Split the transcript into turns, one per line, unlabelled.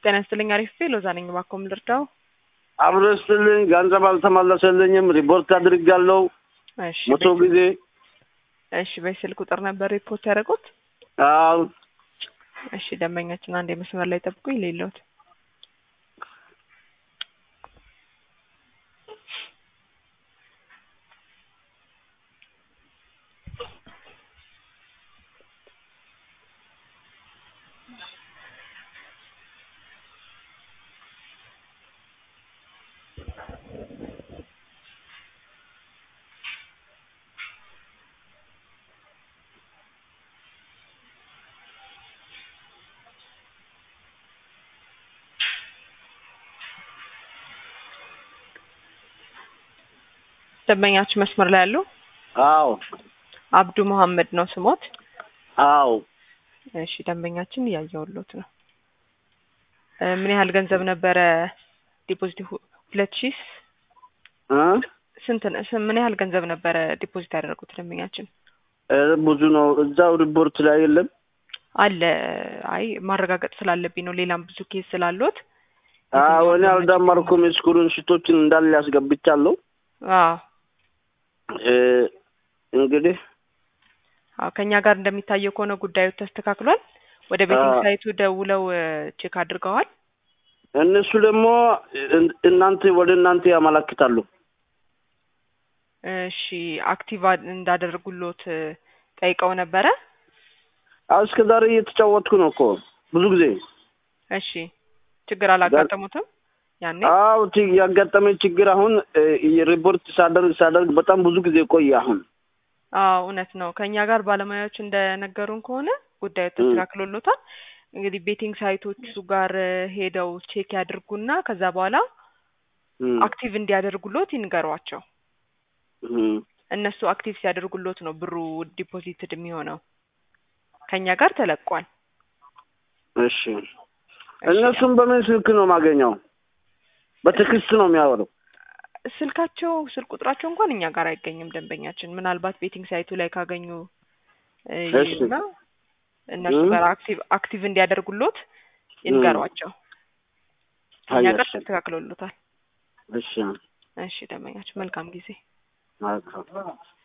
ጤና ይስጥልኝ። አሪፍ ሎዛ ነኝ። እባክዎ ምን ልርዳው?
አብሮ ስትልኝ ገንዘብ አልተመለሰልኝም። ሪፖርት አድርጋለሁ
እሺ
መቶ
በ-
ጊዜ።
እሺ በስልክ ቁጥር ነበር ሪፖርት ያደረጉት?
አዎ
እሺ ደንበኛችን አንድ የመስመር ላይ ጠብቁኝ። ሌለውት ደንበኛችን መስመር ላይ ያሉ
አዎ
አብዱ መሐመድ ነው ስሞት?
አዎ
እሺ ደንበኛችን እያየሁሎት ነው። እ ምን ያህል ገንዘብ ነበረ ዲፖዚት? ሁ- ሁለት ሺህ
እ?
ስንት ነ- ስ- ምን ያህል ገንዘብ ነበረ ዲፖዚት ያደረጉት ደንበኛችን?
እ፣ ብዙ ነው። እዛው ሪፖርት ላይ የለም።
አለ አይ ማረጋገጥ ስላለብኝ ነው። ሌላም ብዙ ኬስ ስላሉት
አዎ እኔ አልደመርኩም። ስኩሉን ሽቶችን እንዳለ ያስገብቻለሁ።
አዎ
እ፣ እንግዲህ
አዎ ከኛ ጋር እንደሚታየው ከሆነ ጉዳዩ ተስተካክሏል። ወደ ቤቲንግ
አዎ።
ሳይቱ ደውለው እ፣ ቼክ አድርገዋል።
እነሱ ደግሞ እን- እናንተ ወደ እናንተ ያመለክታሉ።
እሺ አክቲቭ አ- እንዳደረጉሎት እ፣ ጠይቀው ነበረ።
አዎ እስከ ዛሬ እየተጫወትኩ ነው እኮ ብዙ ጊዜ።
እሺ ችግር አላጋጠሙትም ያኔ?
አዎ ች- ያጋጠመኝ ችግር አሁን እ፣ ሪፖርት ሳደርግ ሳደርግ በጣም ብዙ ጊዜ ቆየ። አሁን
አዎ እውነት ነው። ከኛ ጋር ባለሙያዎች እንደነገሩን ከሆነ ጉዳዩ ተስተካክሎሎታል። እንግዲህ ቤቲንግ ሳይቶቹ ጋር እ፣ ሄደው ቼክ ያድርጉና ከዛ በኋላ
እም፣
አክቲቭ እንዲያደርጉሎት ይንገሯቸው።
እም።
እነሱ አክቲቭ ሲያደርጉሎት ነው ብሩ ዲፖዚትድ የሚሆነው። ከኛ ጋር ተለቋል።
እሺ እነሱም በምን ስልክ ነው የማገኘው? በቴክስት ነው የሚያወሩ።
ስልካቸው ስልክ ቁጥራቸው እንኳን እኛ ጋር አይገኝም። ደንበኛችን ምናልባት ቤቲንግ ሳይቱ ላይ ካገኙ እ፣
እሺ።
ይዩና እነሱ
እም።
ጋር አክቲቭ አክቲቭ እንዲያደርጉሎት ይንገሯቸው። ከኛ ጋር
አየሽ።
ተስተካክሎሎታል።
እሺ
እሺ ደንበኛችን መልካም ጊዜ።
መልካም